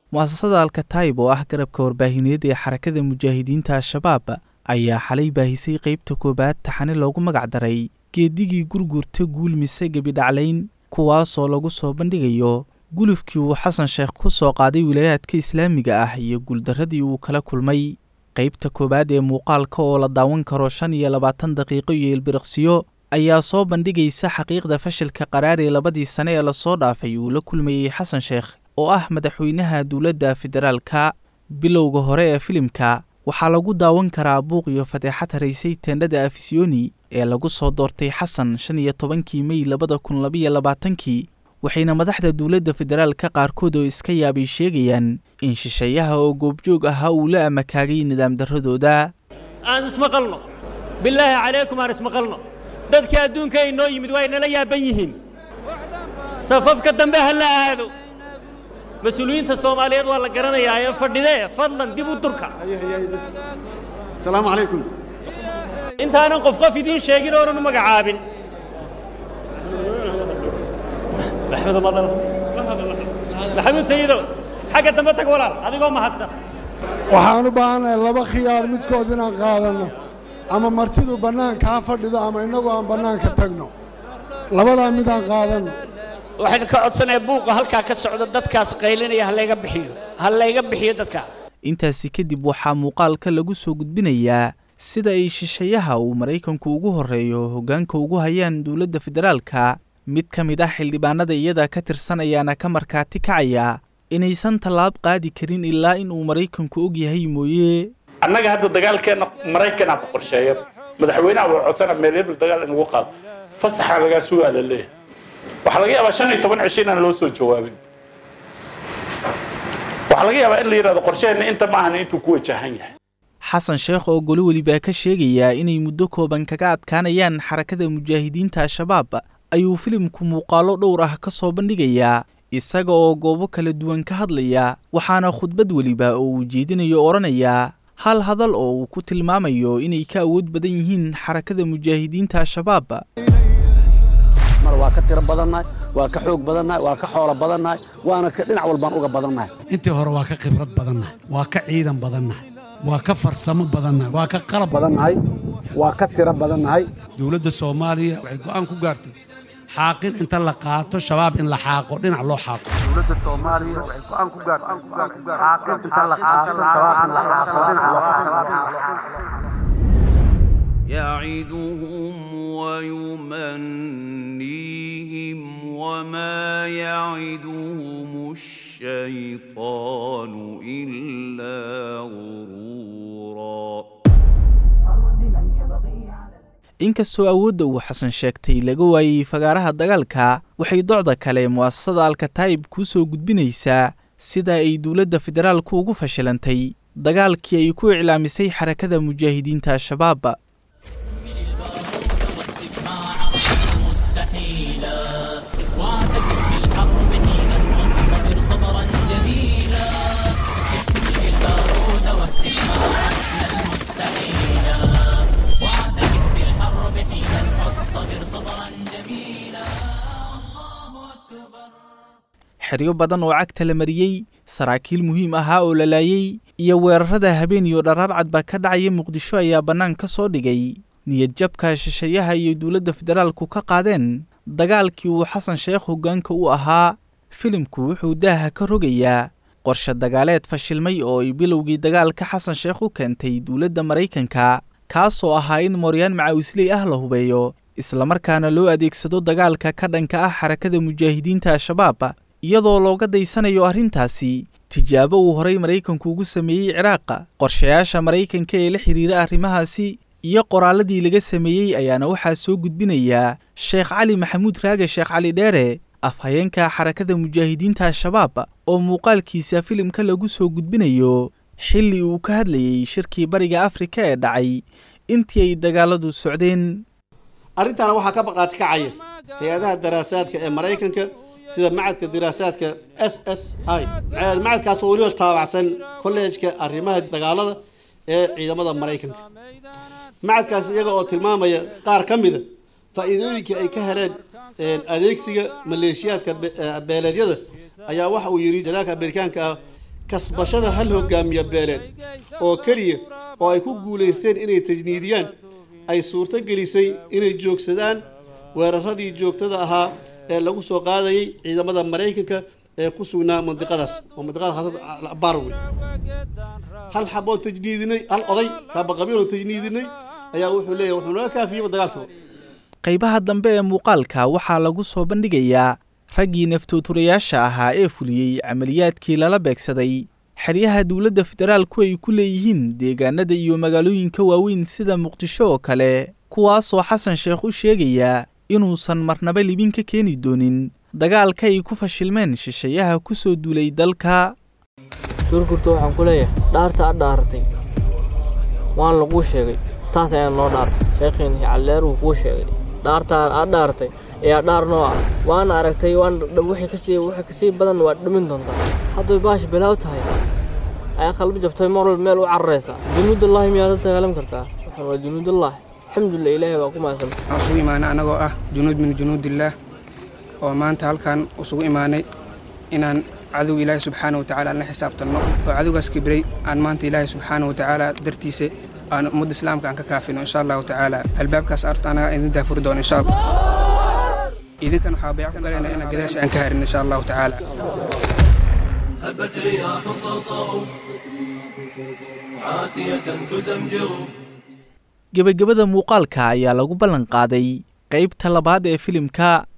mu'asasada alkataib oo ah garabka warbaahineed ee xarakada mujaahidiinta al-shabaab ayaa xalay baahisay qeybta koowaad taxane loogu magac daray geedigii gurgurta guul mise gebidhaclayn kuwaasoo lagu soo bandhigayo gulufkii uu xasan sheekh ku soo qaaday wilaayaadka islaamiga ah iyo guuldarradii uu kala kulmay qaybta koowaad ee muuqaalka oo la daawan karo shan iyo labaatan daqiiqo iyo ilbiriqsiyo ayaa soo bandhigaysa xaqiiqda fashilka qaraar ee labadii sane ee lasoo dhaafay uu la kulmayey xasan sheekh oo ah madaxweynaha dowladda federaalka bilowga hore ee filimka waxaa lagu daawan karaa buuq iyo fadeexad haraysay teendhada afisiyoni ee lagu soo doortay xasan shan iyo tobankii mey labada kun labaiyo labaatankii waxayna madaxda dowladda federaalka qaarkood oo iska yaabay sheegayaan in shisheeyaha oo goobjoog ahaa uu la amakaagay nidaam darradooda aan ismaqalno bilaahi calaykum aan ismaqalno dadka adduunka inoo yimid waa inala yaaban yihiin safafka dambe ha la aado mas-uuliyiinta soomaaliyeed waa la garanayaa ee fadhidee fadlan dib u durka asalaamu calaykum intaanan qof qof idiin sheegin oonan u magacaabin maxamuud sayidow xagga dambe tag walaal adigoo mahadsan waxaan u baahannahay laba khiyaar midkood inaan qaadanno ama martidu bannaanka ha fadhido ama innagu aan bannaanka tagno labadaa midaan qaadanno waxaan ka codsanayaa buuqa halkaa ka socda dadkaas qaylinaya ha layga bixiyo ha layga bixiyo dadkaa intaasi kadib waxaa muuqaalka lagu soo gudbinayaa sida ay shisheeyaha uu maraykanku ugu horreeyo hoggaanka ugu hayaan dowladda federaalka mid ka mid ah xildhibaanada iyada ka tirsan ayaana ka markhaati kacaya inaysan tallaab qaadi karin ilaa in uu maraykanku og yahay mooye annaga hadda dagaalkeenna maraykanaa ku qorsheeya madaxweynaha waa codsana meelebel dagaal inugu qaado fasaxa lagaa sugaa la leeyahay waxaa laga yaabaa shan iyo toban cisho inaan loo soo jawaabin waxaa laga yaabaa in la yidhahdo qorsheheenna inta maahan intuu ku wajahan yahay xasan sheekh oo goli welibaa ka sheegayaa inay muddo kooban kaga adkaanayaan xarakada mujaahidiinta al-shabaab ayuu filimku muuqaallo dhowr ah ka soo bandhigayaa isaga oo goobo kala duwan ka hadlaya waxaana khudbad weliba oo uu jeedinayo odhanayaa hal hadal oo uu ku tilmaamayo inay ka awood badan yihiin xarakada mujaahidiinta al-shabaab mar waa ka tiro badannahay waa ka xoog badannahay waa ka xoolo badannahay waana dhinac walbaan uga badannahay intii hore waa ka khibrad badannahay waa ka ciidan badannahay waa ka farsamo badannahay waa ka qalab badannahay waa ka tiro badannahay dowladda soomaaliya waxay go'aan ku gaartay xaaqin inta la qaato shabaab in la xaaqo dhinac loo xaaqo dowladda soomaaliya waxay go'aan ku gaartay xaaqin inta la qaato shabaab in la xaaqo dhinac loo xaaqo يعدهم ويمنيهم وما يعدهم الشيطان إلا غرورا inkastoo awoodda uu xasan sheegtay laga waayey fagaaraha dagaalka waxay docda kale mu'asasada alkataib kuu soo gudbinaysaa sida ay dowladda federaalku ugu fashilantay dagaalkii ay ku iclaamisay xarakada mujaahidiinta al-shabaab xeryo badan oo cagta la mariyey saraakiil muhiim ahaa oo la laayey iyo weerarada habeen iyo dharaarcad baa ka dhacaya muqdisho ayaa bannaan ka soo dhigay niyadjabka shisheeyaha iyo dowladda federaalku ka qaadeen dagaalkii uu xasan sheekh hoggaanka u ahaa filimku wuxuu daaha ka rogayaa qorshe dagaaleed fashilmay oo ay bilowgii dagaalka xasan sheekh u keentay dowladda maraykanka kaasoo ahaa in mooryaan macawisley ah la hubeeyo islamarkaana loo adeegsado dagaalka ka dhanka ah xarakada mujaahidiinta al-shabaab iyadoo looga daysanayo arrintaasi tijaabo uu horay maraykanku ugu sameeyey ciraaqa qorshayaasha maraykanka ee la xidhiira arrimahaasi iyo qoraalladii laga sameeyey ayaana waxaa soo gudbinayaa sheekh cali maxamuud raage sheekh cali dheere afhayeenka xarakada mujaahidiinta al-shabaab oo muuqaalkiisa filimka lagu soo gudbinayo xilli uu ka hadlayey shirkii bariga afrika ee dhacay intii ay dagaaladu socdeen arrintaana waxaa ka baqaati kacaya hay-adaha daraasaadka ee maraykanka sida macadka diraasaadka s s i macadkaasoo weliba taabacsan kolleejka arrimaha dagaalada ee ciidamada maraykanka macadkaas iyaga oo tilmaamaya qaar ka mida faa'iidooyinkii ay ka heleen adeegsiga maleeshiyaadka beeleedyada ayaa waxa uu yidhi janaalka amerikaanka ah kasbashada hal hogaamiye beeleed oo keliya oo ay ku guulaysteen inay tajniidiyaan ay suurto gelisay inay joogsadaan weeraradii joogtada ahaa ee lagu soo qaadayay ciidamada maraykanka ee ku sugnaa mandiqadaas oo mandiqada haasada barwe hal xaboon tajniidinay hal oday kaabaqabiiloo tajniidinay ayaa wuxuu leeyahay wuxuu naga kaafiyeyba dagaalkaba qaybaha dambe ee muuqaalka waxaa lagu soo bandhigayaa raggii naftooturayaasha ahaa ee fuliyey camaliyaadkii lala beegsaday xeryaha dowladda federaalku ay ku leeyihiin deegaanada iyo magaalooyinka waaweyn sida muqdisho oo kale kuwaasoo xasan sheekh u sheegayaa inuusan marnaba libin ka keeni doonin dagaalka ay ku fashilmeen shisheeyaha ku soo duulay dalka gurgurta waxaan ku leeyahay dhaarta a dhaaratay waan laguu sheegay taas ayaa noo dhaartay sheekhiin calleer wuu kuu sheegay dhaartaa aad dhaartay ayaa dhaar noo ah waana aragtay waan wixii kasii wixii kasii badan waad dhimin doontaa hadday baash bilaaw tahay ayaa qalbi jabtay mar walba meel u cararaysa junuudullaahi miyaad la dagaalam kartaa waxaan waa junuudullaahi alxamdulilah ilaahay baa ku mahadsan waxaan isugu imaanay annagoo ah junuud min junuudillaah oo maanta halkan isugu imaanay inaan cadow ilaahay subxaana wa tacaala aan la xisaabtanno oo cadowgaas kibray aan maanta ilaahay subxaana wa tacaala dartiisa aan ummadda islaamka aan ka kaafino insha allahu tacaala albaabkaas arta anaga idin daafuri doono insha allah idinkan waxaa bayc ku galayna inaan gadaasha aan ka harin insha allahu tacaala هبت رياح صرصر عاتية تزمجر gebagabada muuqaalka ayaa lagu ballan qaaday qaybta labaad ee filimka